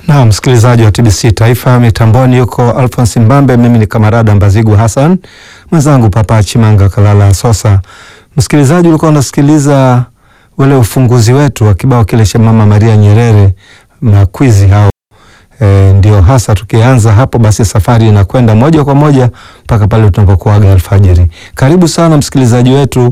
Na msikilizaji wa TBC Taifa mitamboni yuko Alphonse Mbambe, mimi ni kamarada Mbazigu Hassan, mwenzangu Papa Chimanga Kalala Sosa. Msikilizaji, ulikuwa unasikiliza ule ufunguzi wetu wa kibao kile cha Mama Maria Nyerere makwizi hao. E, ndio hasa tukianza hapo basi safari inakwenda moja kwa moja mpaka pale tunapokuaga alfajiri. Karibu sana msikilizaji wetu,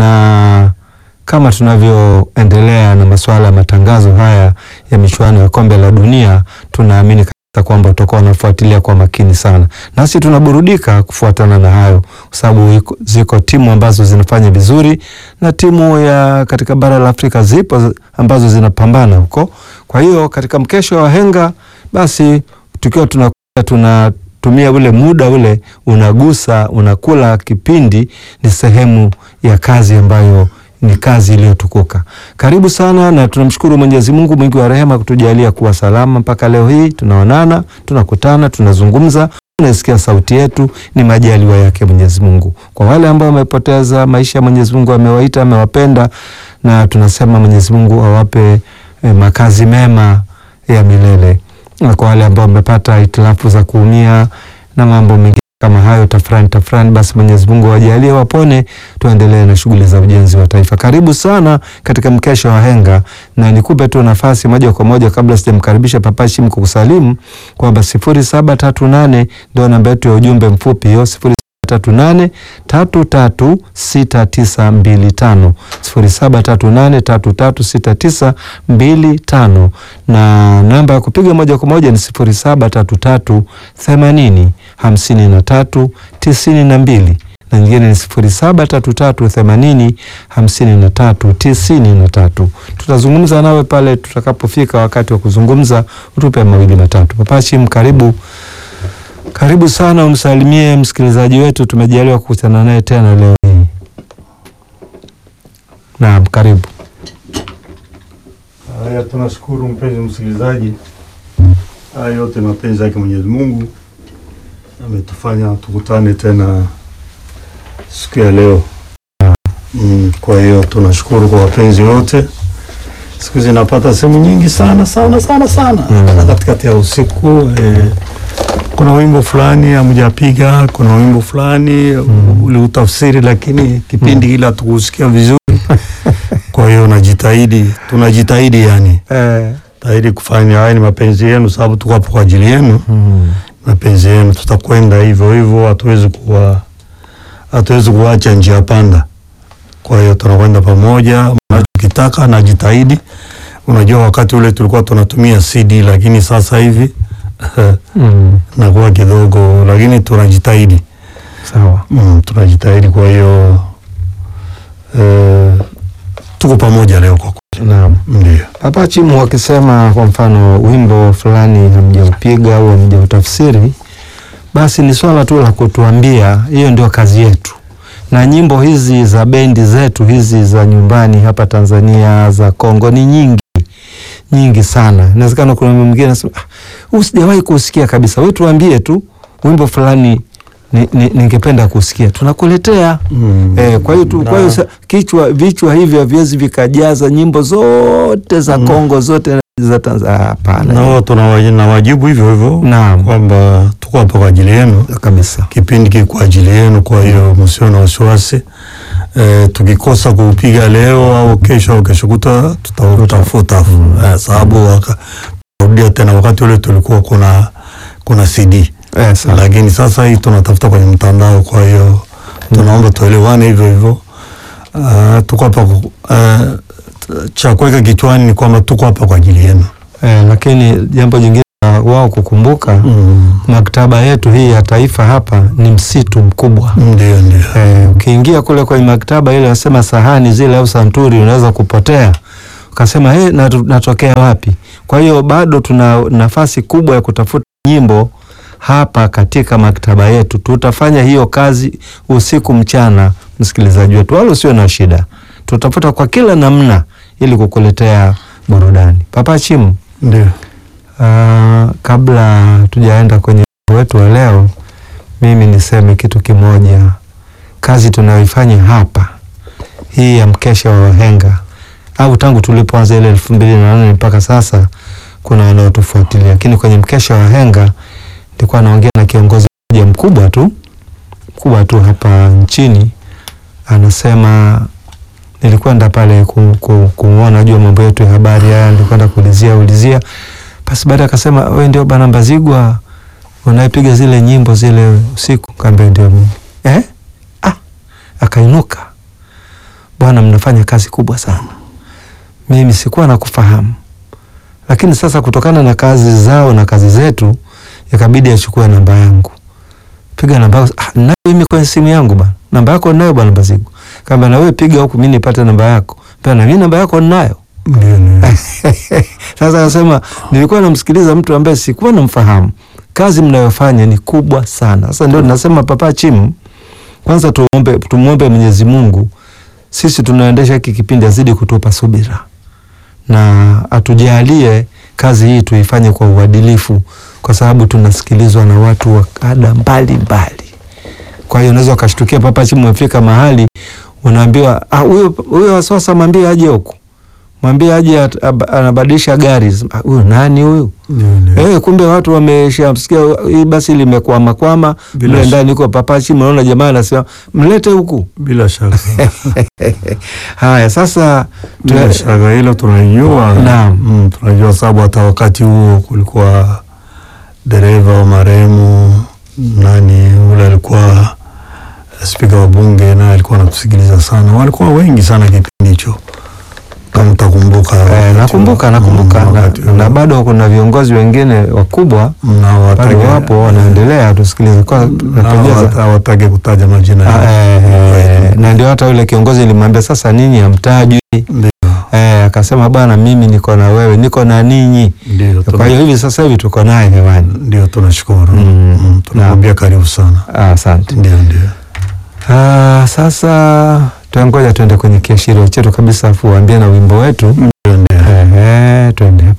na kama tunavyoendelea na masuala ya matangazo haya ya michuano ya kombe la dunia, tunaamini kabisa kwamba utakuwa unafuatilia kwa makini sana, nasi tunaburudika kufuatana na hayo, kwa sababu ziko timu ambazo zinafanya vizuri na timu ya katika bara la Afrika zipo ambazo zinapambana huko. Kwa hiyo katika mkesho wa wahenga basi tukiwa tunakuja tunatumia ule muda ule unagusa unakula kipindi, ni sehemu ya kazi ambayo ni kazi iliyotukuka. Karibu sana, na tunamshukuru Mwenyezi Mungu mwingi wa rehema kutujalia kuwa salama mpaka leo hii. Tunaonana, tunakutana, tunazungumza, unasikia sauti yetu, ni majaliwa yake Mwenyezi Mungu. Kwa wale ambao wamepoteza maisha, Mwenyezi Mungu amewaita, amewapenda, na tunasema Mwenyezi Mungu awape eh, makazi mema ya milele na kwa wale ambao wamepata hitilafu za kuumia na mambo mengine kama hayo tafrani tafrani, basi Mwenyezi Mungu awajalie wapone, tuendelee na shughuli za ujenzi wa taifa. Karibu sana katika mkesha wa wahenga, na nikupe tu nafasi moja kwa moja kabla sijamkaribisha Papa Shim kukusalimu kwamba sifuri saba tatu nane ndio namba yetu ya ujumbe mfupi hiyo sifuri tatu nane tatu tatu sita tisa mbili tano sifuri saba tatu nane tatu tatu sita tisa mbili tano na namba ya kupiga moja kwa moja ni sifuri saba tatu tatu themanini hamsini na tatu tisini na mbili na nyingine ni sifuri saba tatu tatu themanini hamsini na tatu tisini na tatu. Tutazungumza nawe pale tutakapofika wakati wa kuzungumza, utupe mawili matatu. Papa Shim, karibu karibu sana, umsalimie msikilizaji wetu, tumejaliwa kukutana naye tena leo hii. Naam, karibu. Haya, tunashukuru mpenzi msikilizaji. Haya yote mapenzi yake Mwenyezi Mungu ametufanya tukutane tena siku ya leo. Mm, kwa hiyo tunashukuru kwa wapenzi wote. Siku zinapata sehemu nyingi sana sana sana sana Mm. katikati ya usiku eh, kuna wimbo fulani hamjapiga, kuna wimbo fulani uliutafsiri, lakini kipindi kile hatukusikia vizuri. Kwa hiyo najitahidi, tunajitahidi yani Eh, tahidi kufanya haya, ni mapenzi yenu, sababu tuko hapo kwa ajili yenu. mm, Mapenzi yenu, tutakwenda hivyo hivyo, hatuwezi kuwa hatuwezi kuacha njia panda. Kwa hiyo tunakwenda pamoja, mnachokitaka najitahidi. Unajua, wakati ule tulikuwa tunatumia CD, lakini sasa hivi mm, nakuwa kidogo, lakini tunajitahidi sawa. mm, tunajitahidi. Kwa hiyo eh, tuko pamoja leo kwa kweli, Naam. ndio Papa Chimu wakisema kwa mfano wimbo fulani hamjaupiga au hamjautafsiri, basi ni swala tu la kutuambia, hiyo ndio kazi yetu. Na nyimbo hizi za bendi zetu hizi za nyumbani hapa Tanzania, za Kongo ni nyingi nyingi sana. Inawezekana kuna mwingine anasema ah, huu sijawahi kusikia kabisa. Wewe tuambie tu wimbo fulani ni- ni- ningependa kusikia, tunakuletea. mm. Eh, kwa hiyo tu, kwa hiyo Na- sa- kichwa vichwa hivyo haviwezi vikajaza nyimbo zote za Mm. Kongo zote za Tanzania. Hapana. nao tunawaji- nawajibu hivyo hivyo Naam, kwamba tuko hapa kwa ajili yenu, kabisa. kipindi kiko kwa ajili yenu. Kwa hiyo msio na wasiwasi e, tukikosa kuupiga leo au kesho au kesho kuta tutautafuta eh, sababu waka- tutarudia tena. Wakati ule tulikuwa kuna kuna CD Eh, sawa. lakini sasa hii tunatafuta kwenye mtandao. Kwa hiyo tunaomba tuelewane hivyo hivyo. Uh, tuko hapa ku- uh, cha kuweka kichwani ni kwamba tuko hapa kwa ajili yenu. Eh, lakini jambo jingine la wao kukumbuka Mm. maktaba yetu hii ya taifa hapa ni msitu mkubwa. Ndio, ndio. Eh, ukiingia kule kwenye maktaba ile wasema sahani zile au santuri unaweza kupotea ukasema hey, natu, natokea wapi? Kwa hiyo bado tuna nafasi kubwa ya kutafuta nyimbo hapa katika maktaba yetu. Tutafanya hiyo kazi usiku mchana, msikilizaji wetu, wala usio na shida. Tutafuta kwa kila namna ili kukuletea burudani. Papa Chimu, Ndio. uh, kabla tujaenda kwenye wimbo wetu wa leo, mimi niseme kitu kimoja. Kazi tunayoifanya hapa hii ya mkesha wa wahenga au tangu tulipoanza ile elfu mbili na nane mpaka sasa, kuna wanaotufuatilia, lakini kwenye mkesha wa henga nilikuwa naongea na kiongozi mmoja mkubwa tu mkubwa tu hapa nchini, anasema nilikwenda pale ku, ku, kumwona jua mambo yetu ya habari haya, nilikwenda kuulizia ulizia, basi baada akasema, wewe ndio bana Mbazigwa unayepiga zile nyimbo zile usiku? Kaambia ndio mimi. Eh? Ah, akainuka, bwana, mnafanya kazi kubwa sana, mimi sikuwa nakufahamu, lakini sasa kutokana na kazi zao na kazi zetu ikabidi achukue namba yangu. Piga namba yako. Ah, nayo mimi kwenye simu yangu bana. Namba yako nayo bwana Mbazigwa. Kamba na wewe piga huku mimi nipate namba yako. Pia na mimi namba yako ninayo. Ndio, ndio. Sasa anasema nilikuwa namsikiliza mtu ambaye sikuwa namfahamu. Kazi mnayofanya ni kubwa sana. Sasa ndio nasema Papa Chimu, kwanza tuombe, tumuombe Mwenyezi Mungu sisi tunaendesha hiki kipindi azidi kutupa subira na atujalie kazi hii tuifanye kwa uadilifu, kwa sababu tunasikilizwa na watu wa kada mbalimbali. Kwa hiyo unaweza ukashtukia Papa Chimu umefika mahali unaambiwa ah, huyo huyo sasa mwambie aje huku, mwambie aje at- ab- anabadilisha gari. Ah, Huyo nani huyu? Ndio, ndio. Eh, kumbe watu wameshamsikia hii basi limekwama kwama Bila mle sh- ndani iko Papa Chimu, naona jamaa anasema mlete huku. Bila shaka. Haya sasa tu- Bila shaka hilo tunajua. Naam. Mm, tunajua sababu hata wakati huo kulikuwa dereva wa marehemu nani ule alikuwa spika wa bunge naye alikuwa anatusikiliza sana. Walikuwa wengi sana kipindi hicho, kama utakumbuka. Eh, wakati nakumbuka huo. nakumbuka Mm, na, wakati huo. na bado kuna viongozi wengine wakubwa na bado watake- wapo wanaendelea tusikilize kwa na tunapendeza. hawata- hawataki kutaja majina Ah, yao. eh, eh, na ndio hata yule kiongozi nilimwambia sasa ninyi hamtajwi Ndio, eh, akasema bwana mimi niko na wewe niko na ninyi ndio, kwa tuna- hiyo hivi sasa hivi tuko naye hewani ndio tunashukuru. Mm, Mm, tunamwambia karibu sana. Ah, asante Ndio, ndio. ah, sasa tuangoja tuende kwenye kiashirio chetu kabisa afu uambie na wimbo wetu Mm.